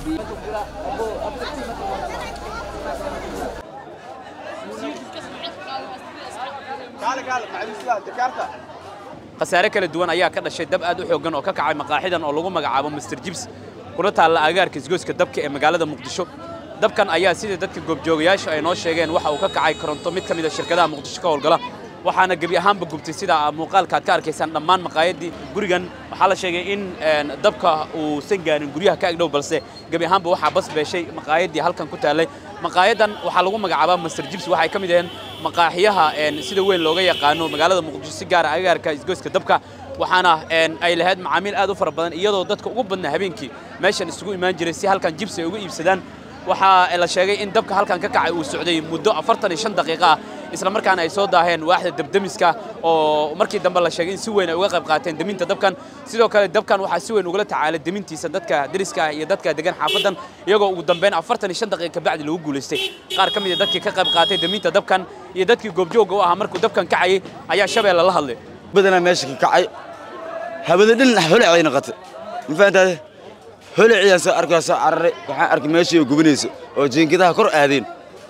khasaare kala duwan ayaa ka dhashay dab aad u xooggan oo ka kacay maqaaxidan oo lagu magacaabo master jibs kuna taalla agaarka isgoyska dabka ee magaalada muqdisho dabkan ayaa sida dadka goobjoogayaasha ay noo sheegeen waxa uu ka kacay koronto mid ka mid a shirkadaha muqdisho ka howlgala waxaana gebi ahaanba gubtay sida muuqaalka aad ka arkaysaan dhammaan maqaayaddii gurigan waxaa la sheegay in dabka uusan gaarin guryaha ka agdhow balse gebi ahaanba waxaa bas beeshay maqaayaddii halkan ku taallay maqaayadan waxaa lagu magacaabaa master jibs waxay ka mid aheen maqaaxiyaha sida weyn looga yaqaano magaalada muqdisho si gaara agaarka isgoyska dabka waxaana ay lahayd macaamiil aad u fara badan iyadoo dadka ugu badnaa habeenkii meeshan isugu imaan jiray si halkan jibs ay uga iibsadaan waxaa la sheegay in dabka halkan ka kacay uu socday muddo afartan iyo shan daqiiqo ah isla markaana ay soo daaheen waaxda dabdemiska oo markii dambe la sheegay in si weyn ay uga qayb qaateen deminta dabkan sidoo kale dabkan waxaa si weyn ugala tacaalay demintiisa dadka deriska ah iyo dadka degan xaafadan iyagoo ugu dambeyn afartan iyo shan daqiiqa kabacdi lagu guulaystay qaar ka mid a dadkii ka qayb qaatay deminta dabkan iyo dadkii goobjoogga u ahaa markuu dabkan kacayay ayaa shabeelle la hadlay badanaa meesha ka kacay hawada dhan holacay noqotay ma fahantaade holaciyaan soo arkaa soo cararay waxaan arkay meeshii oo gubanayso oo jiinkadaha kor aadeen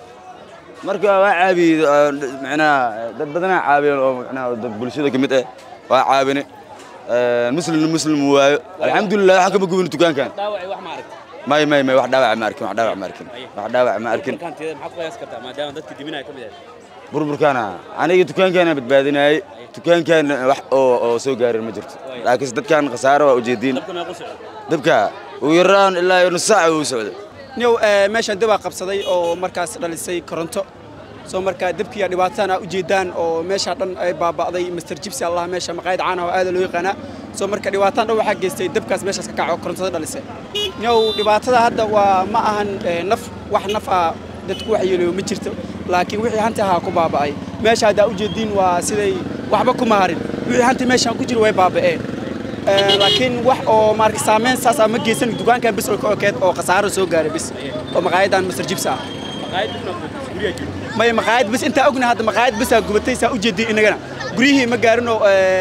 marka waa caabiyey macnaha dad badanaa caabiyeen oo macnaha dad bulshada ka mid ah waa caabine muslimna muslim waayo alxamdulilah waxaa kama gubin dukaankan dhaawacay wax ma aragtay may may may wax dhaawac ma arkin wax dhaawac ma arkin wax dhaawac ma arkin dukaanteeda maxaad qiyaas kartaa maadaama dadkii dibinaya ka mid ahayd burburkaana aniga dukaankaana badbaadinayay dukaankan wax oo oo soo gaarin ma jirto laakiinse dadkan khasaare waa ujeediin dabka meequ socday dabka ugu yaraan ilaa iyo nus saaca uu socday niyow meeshaan dabaa qabsaday oo markaas dhalisay koronto soo markaa dabkiiya dhibaatana u jeedaan oo meeshaa dhan ay baaba'day master jibsi allah meesha maqaayad caana oo aada loo yaqaanaa soo marka dhibaataan dhan waxaa geystay dabkaas meeshaas ka kaco korontada dhalisay niyow dhibaatada hadda waa ma ahan naf wax naf ah dadku waxyeeleeyo ma jirto laakiin wixii hanti ahaa ku baaba'ay meesha haddaa u jeediin waa siday waxba kuma harin wixii hanti meeshaan ku jira way baaba'een laakiin wax oo maarka saameyn saas ah ma geysan dukaankan bis oo ka okeed oo khasaaro soo gaaray bis oo maqaayadan master jibs ah maqaayad bisna guryaha jiro may maqaayad bis intaa ogna hadda maqaayad bisaa gubatay saa u jeedin inagana guryihii ma gaarinoo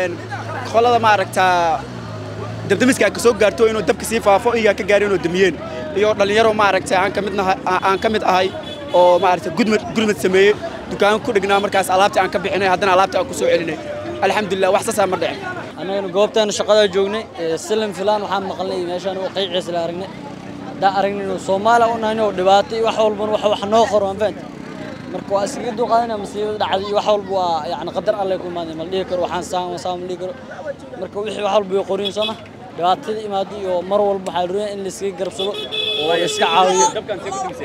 qolada maaragtaa dabdamiska ka soo gaarto inuu dabka sii faafo iyaa ka gaarin oo damiyeen iyo dhallinyaro maaragtay aan ka mid aan ka mid ahay oo maaragtay gudmad gurmad sameeyey dukaan ku dhignaa markaas alaabtii aan ka bixinay haddana alaabtii aan ku soo celinay alxamdulilah wax saasaa ma dhicin annagana goobtaana shaqadaa joognay silim filaan waxaan maqalnay meeshaan oo qayciisa la aragnay haddaan aragnay inuu soomaaliya u nahay oo dhibaato iyo wax walbana wax wax noo qoro aan fahanti marka waa iskaga dulqaadana masiibada dhacday iyo wax walba waa yacni qadar alle ku imaaday ma la dhihi karo waxaan saan saan ma dhihi karo marka wixii wax walba way qorin sooma dhibaatada imaado iyo mar walba waxaa la rabaa in la iskaga garabsado oo la iska caawiyo dabkan see ku dimisay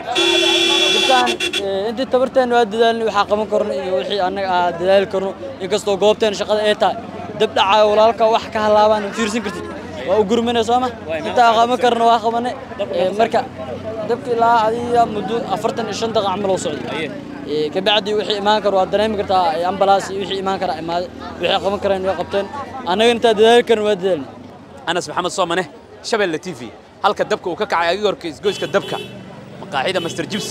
dabkan intii tabarteena waa dadaalnay waxaa qaban karno iyo wixii annaga aa dadaali karno inkastoo goobteena shaqada ay tahay dab dhacaayo walaalka wax ka halaabaan fiirsan kartid waa u gurmana sooma intaa qaban karno waa qabanay marka dabka ilaa adiga muddo afartan iyo shan daqiiqa camal oo socday kabacdi wixii imaan karo waa dareemi kartaa ambalaas iyo wixii imaan karaa imaaday wixii qaban kareen way qabteen annaga intaa dadaali karno waa dadaalnay anas maxamed soomane shabeelle t v halka dabka uu ka kacay agigorka isgoyska dabka maqaaxida master jibs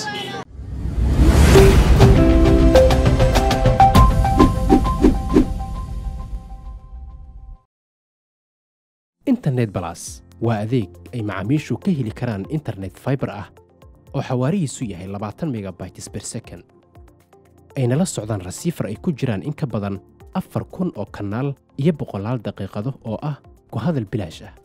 internet balas waa adeeg ay macaamiishu ka heli karaan internet fiber ah oo xawaarihiisu yahay labaatan megabytes per second ayna la socdaan rasiifar ay ku jiraan in ka badan afar kun oo kanaal iyo boqolaal daqiiqado oo ah ku hadal bilaash ah